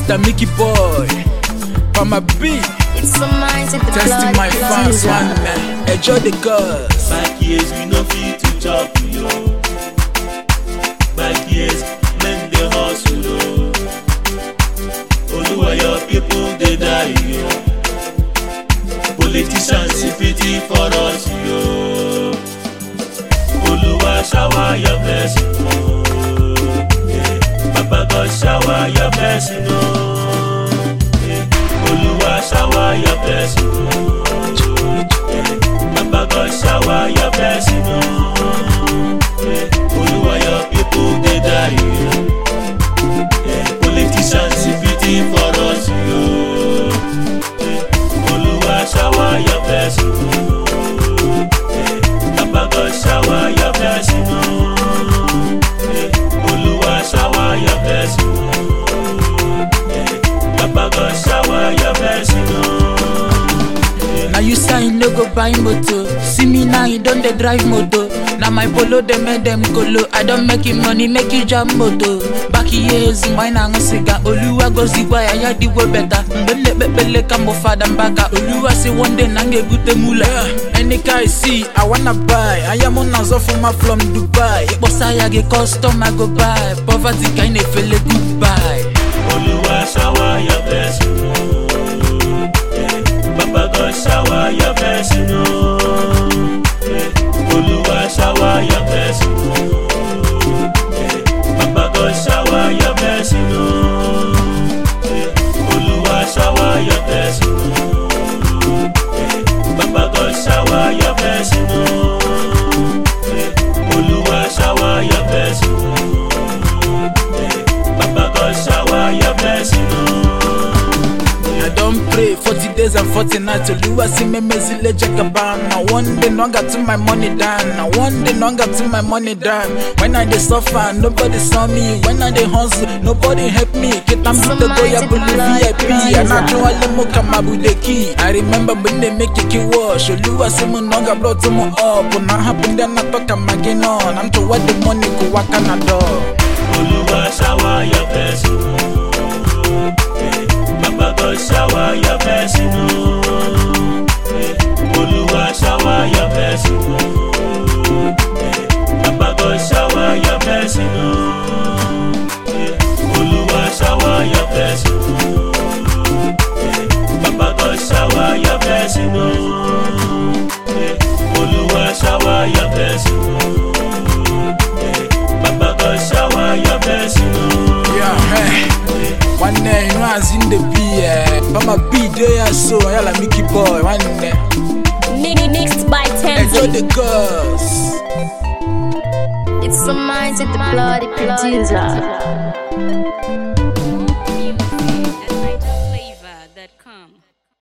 Mr. Mickey Boy. For my beat, It's some minds at the testing blood my fans closer. one man. Enjoy the cause. Back years we no fit to chop yo. Back years men dey hustle yo. Oluwa your people dey die yo. Politicians e pity for us yo. Oluwa shower your blessing yo. Yeah. Baba God shower your blessing yo. Yeah. Oluwa shower your blessing yo. Yeah. Baba God shower your blessing oh. Yeah. Oluwa your people dey die oh. yeah. Politicians e pity for us yo. Yeah. Oluwa shower your blessing oh. Yeah. Baba God shower your blessing oh. Yeah. Oluwa shower your blessing oh. Yeah. Baba God shower your blessing oh. Now you say you no go buy motor. See me now, you don't dey drive motor. Now my polo they make them colo. I don't make you money, make you jam motor. Back years, mine and cigar. Oluwa go zigwa ya ya di way better. Mbele bebele kamo fada mbaka. Oluwa say one day nange gute mula. Any guy see, I wanna buy. I am on a from from Dubai. Bossa ya get custom, I go buy. Poverty kind of feel goodbye. Oluwa shower your blessing, oh. Yeah. Baba God shower your blessing, oh. Yeah. Oluwa shower your blessing, oh. Yeah. Baba God shower your blessing, oh. Yeah. Oluwa shower your blessing, oh. Yeah. Baba God shower your blessing, oh. Yeah. Oluwa shower your blessing, oh. Yeah. Baba God shower your blessing, oh. I don't pray 40 days and 40 nights. Oluwa see me mezile jagaban. Now one day no got to my money down. Now one day no got to my money down. When I dey suffer, nobody saw me. When I dey hustle, nobody help me. Kitambi to go ya bulu VIP. And I know all mo kama budeki. I remember when they make it wash. Oluwa see me no got blood to me up. When I happen then I talk I'm again on. I'm to what the money go walk on the door. Oluwa shower your blessing, oh. Yeah. Baba God shower your blessing, oh. Yeah. Oluwa shower your blessing, oh. Yeah. Baba God shower your blessing, oh. Yeah. Oluwa shower your blessing, oh. Yeah. Baba God shower your blessing, oh. Yeah. Oluwa shower your blessing, oh. Yeah. Baba God shower your blessing, oh. Yeah, hey. One day, you know, as in the beer. But my beat there, so I like Mickey Boy. One day, Mi- Mixed by enjoy Temzi. the cause. It's some minds at the bloody producer.